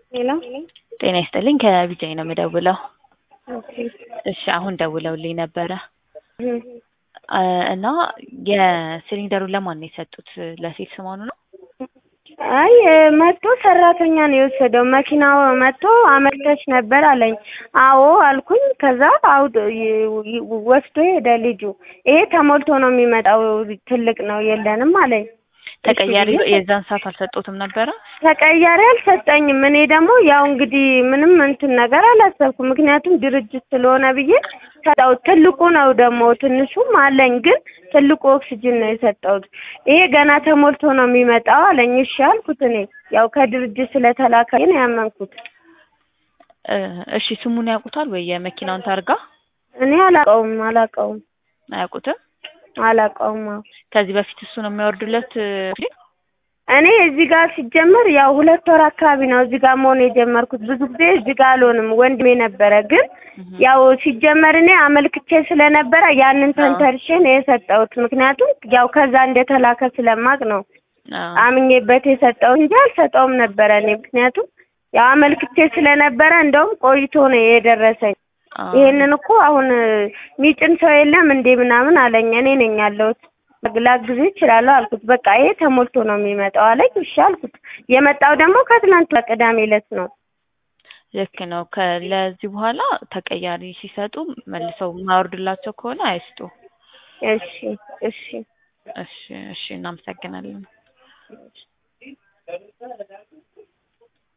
ሄሎ ጤና ይስጥልኝ ከቢጃይ ነው የምደውለው። ኦኬ እሺ አሁን ደውለውልኝ ነበረ እም፣ አ፣ እና የሲሊንደሩን ለማን ነው የሰጡት? ለሴት ስሟኑ ነው? አይ መጥቶ ሰራተኛ ነው የወሰደው። መኪናው መጥቶ አመልከች ነበር አለኝ። አዎ አልኩኝ። ከዛ አውድ ይ- ይ- ወስዶ ሄደ ልጁ። ይሄ ተሞልቶ ነው የሚመጣው ትልቅ ነው የለንም አለኝ። ተቀያሪ እሺ ብዬ የዛን ሰዓት አልሰጡትም ነበረ? ተቀያሪ አልሰጠኝም። እኔ ደግሞ ያው እንግዲህ ምንም እንትን ነገር አላሰብኩም። ምክንያቱም ድርጅት ስለሆነ ብዬ ሰጠሁት። ትልቁ ነው ደግሞ ትንሹም አለኝ፣ ግን ትልቁ ኦክሲጅን ነው የሰጠሁት። ይሄ ገና ተሞልቶ ነው የሚመጣው አለኝ። እሺ አልኩት። እኔ ያው ከድርጅት ስለተላከ ነው ያመንኩት። እ፣ እሺ ስሙን ያውቁታል ወይ? የመኪናውን ታርጋ እኔ አላውቀውም አላውቀውም አያውቁትም? አላውቀውም። አዎ ከዚህ በፊት እሱ ነው የሚያወርዱለት እ፣ እኔ እዚህ ጋር ሲጀመር ያው ሁለት ወር አካባቢ ነው እዚህ ጋር መሆን የጀመርኩት። ብዙ ጊዜ እዚህ ጋር አልሆንም። ወንድሜ ነበረ ግን እህ፣ ያው ሲጀመር እኔ አመልክቼ ስለነበረ ያንን ተንተርሼ ነው የሰጠሁት። ምክንያቱም ያው ከዛ እንደተላከ ስለማቅ ነው አዎ። አምኜበት የሰጠው እንጂ አልሰጠውም ነበረ እኔ ምክንያቱም ያው አመልክቼ ስለነበረ እንደውም ቆይቶ ነው የደረሰኝ። አዎ። ይሄንን እኮ አሁን ሚጭን ሰው የለም እንዴ ምናምን አለኝ። እኔ ነኝ ያለሁት ላግዝህ እችላለሁ አልኩት። በቃ ይሄ ተሞልቶ ነው የሚመጣው አለኝ። እሺ አልኩት። የመጣው ደግሞ ከትናንት ቅዳሜ ዕለት ነው። ልክ ነው። ከለዚህ በኋላ ተቀያሪ ሲሰጡ መልሰው የማያወርድላቸው ከሆነ አይስጡ። እሺ እሺ እሺ፣ እሺ፣ እናመሰግናለን።